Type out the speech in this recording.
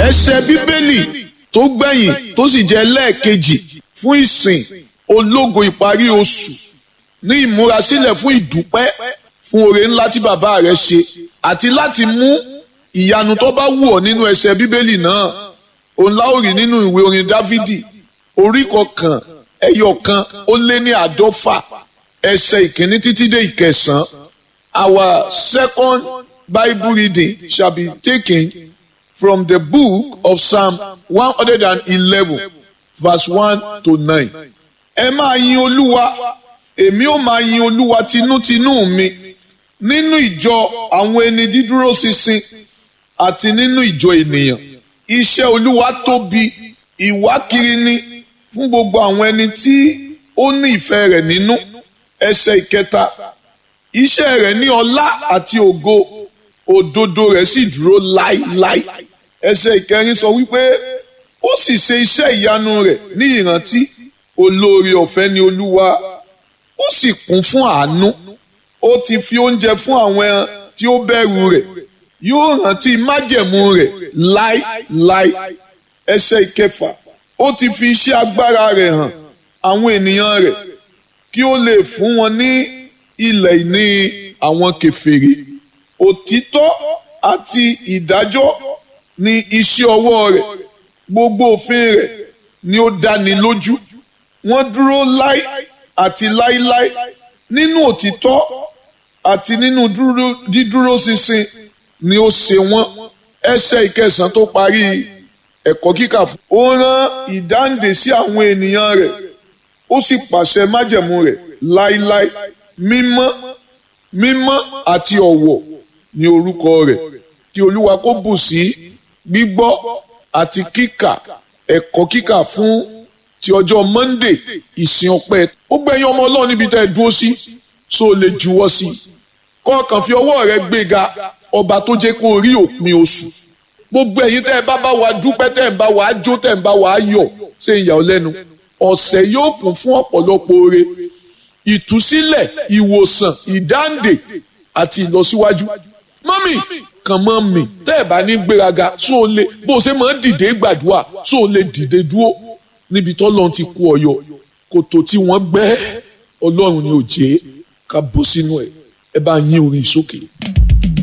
ẹsẹ̀ bíbélì tó gbẹ̀yìn tó sì jẹ́ lẹ́ẹ̀kejì fún ìsìn ológo ìparí oṣù ní ìmúrasílẹ̀ fún ìdúpẹ́ fún oore ńlá tí bàbá rẹ̀ ṣe àti láti mú ìyanu tó bá wù ọ́ nínú ẹsẹ̀ bíbélì náà òun láòrì nínú ìwé orin dávidi orí kọkàn ẹyọ kan ó lé ní àádọ́fà ẹsẹ̀ ìkíní títí dé ìkẹsàn-án our second bible reading shall be taken from the book of psalm one hundred and eleven verse one to nine. ẹ máa yin olúwa èmi ó máa yin olúwa tinútinú mi nínú ìjọ àwọn ẹni dídúró ṣinṣin àti nínú ìjọ ènìyàn iṣẹ́ olúwa tóbi ìwákiri ni fún gbogbo àwọn ẹni tí ó ní ìfẹ́ rẹ̀ nínú ẹsẹ̀ ìkẹta iṣẹ́ rẹ̀ ní ọlá àti ògo òdodo rẹ̀ sì dúró láíláí ẹsẹ̀ ìkẹrin sọ wípé ó sì ṣe iṣẹ́ ìyanu rẹ̀ ní ìrántí olóore ọ̀fẹ́ ni olúwa ó sì kún fún àánú ó ti fi oúnjẹ fún àwọn ẹran tí ó bẹ̀rù rẹ̀ yóò rántí májẹ̀mú rẹ̀ láíláí ẹsẹ̀ ìkẹfà ó ti fi iṣẹ́ agbára rẹ̀ hàn àwọn ènìyàn rẹ̀ kí ó lè fún wọn ní ilẹ̀ ìní àwọn kèfèrí òtítọ́ àti ìdájọ́ ni iṣẹ́ ọwọ́ rẹ̀ gbogbo òfin rẹ̀ ni ó dáni lójú wọ́n dúró láí àti láíláí nínú òtítọ́ àti nínú dídúró ṣinṣin ni ó ṣe wọ́n ẹsẹ̀ ìkẹsàn tó parí ẹ̀kọ́ kíkà fún. ó rán ìdáǹdè sí àwọn ènìyàn rẹ̀ ó sì pàṣẹ májẹ̀mú rẹ̀ láíláí mímọ́ mímọ́ àti ọ̀wọ̀ ní orúkọ rẹ̀ kí olúwa kó bù sí gbígbọ́ àti kíkà ẹ̀kọ́ kíkà fún ti ọjọ́ monday ìsìn ọpẹ́ ó gbẹ̀yìn ọmọ ọlọ́run níbi tẹ́ ẹ dúró sí so lè juwọ́ sí i kọ́ọ̀kan fi ọwọ́ rẹ gbéga ọba tó jẹ́ kó rí òpin oṣù gbogbo ẹ̀yin tẹ́ ẹ bá bá wa dúpẹ́ tẹ́ ẹ bá wa jó tẹ́ ẹ bá wa yọ̀ ṣe ìyà ọ́ lẹ́nu ọ̀sẹ̀ yóò kún fún ọ̀pọ̀lọpọ̀ oore ìtúsílẹ̀ ìwòsàn ìdáǹdè àti ìlọsíwájú mọ́mì kàn mọ́ mi tẹ́ ẹ̀ bá ní gbéraga só o lè bó o ṣe máa ń dìde gbàdúrà só o lè dìde dúró níbi tó lọ́n ti kú ọyọ kòtò tí wọ́n gbẹ́ ọlọ́run ni ò jẹ́ ká bọ́ sínú ẹ̀ ẹ bá yín orin sókè.